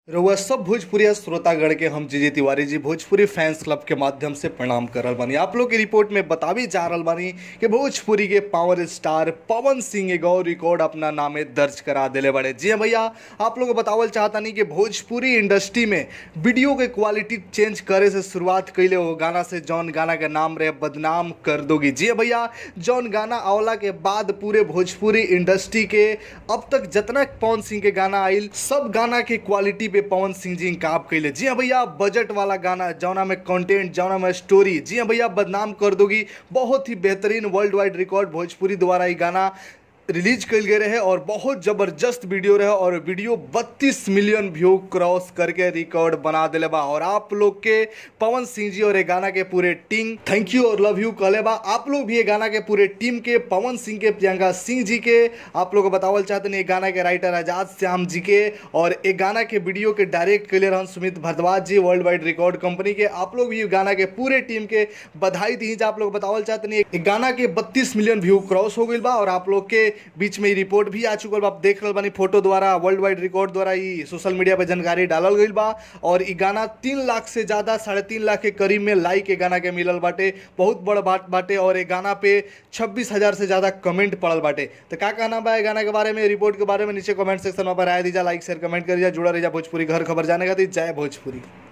रउआ सब भोजपुरी श्रोतागण के हम जीजी तिवारी जी भोजपुरी फैंस क्लब के माध्यम से प्रणाम कर रहल बानी आप लोग की रिपोर्ट में बतावी जा रहल बानी कि भोजपुरी के पावर स्टार पवन सिंह एगो और रिकॉर्ड अपना नामे दर्ज करा दिले बड़े जी हाँ भैया आप लोग को बतावल चाहतानी कि भोजपुरी इंडस्ट्री में वीडियो के क्वालिटी चेंज करे से शुरुआत कैले वो गाना से जौन गाना के नाम रहे बदनाम कर दोगी जी हाँ भैया जौन गाना आवला के बाद पूरे भोजपुरी इंडस्ट्री के अब तक जितना पवन सिंह के गाना आइल सब गाना के क्वालिटी पे पवन सिंह जी इंकाब कैले जी हाँ भैया बजट वाला गाना जौना में कंटेंट जौना में स्टोरी जी हाँ भैया बदनाम कर दोगी बहुत ही बेहतरीन वर्ल्ड वाइड रिकॉर्ड भोजपुरी द्वारा ये गाना रिलीज कल गए रहे और बहुत जबरदस्त वीडियो रहे और वीडियो 32 मिलियन व्यू क्रॉस करके रिकॉर्ड बना दिले बा और आप लोग के पवन सिंह जी और ये गाना के पूरे टीम थैंक यू और लव यू कहले बा आप लोग भी ये गाना के पूरे टीम के पवन सिंह के प्रियंका सिंह जी के आप लोग को बतावल चाहते हैं ये गाना के राइटर आजाद श्याम जी के और ये गाना के वीडियो के डायरेक्ट कैले रहन सुमित भारद्वाज जी वर्ल्ड वाइड रिकॉर्ड कंपनी के आप लोग भी ये गाना के पूरे टीम के बधाई दी आप लोग बतावल चाहते हैं ये गाना के बत्तीस मिलियन व्यू क्रॉस हो गई बा और आप लोग के बीच में रिपोर्ट भी आ चुकल बा आप देख रहल बानी फोटो द्वारा वर्ल्ड वाइड रिकॉर्ड द्वारा ई सोशल मीडिया पे जानकारी डालल गईल बा और ई गाना तीन लाख से ज्यादा साढ़े तीन लाख के करीब में लाइक ए गाना के मिलल बाटे बहुत बड़ बात बाटे और ए गाना पे छब्बीस हजार से ज्यादा कमेंट पड़ल बाटे तो का कहना बा ए गाना के बारे में रिपोर्ट के बारे में नीचे कमेंट सेक्शन में राय दीजा लाइक शेयर कमेंट करिए जुड़ा रहिए भोजपुरी घर खबर जाने खातिर जय भोजपुरी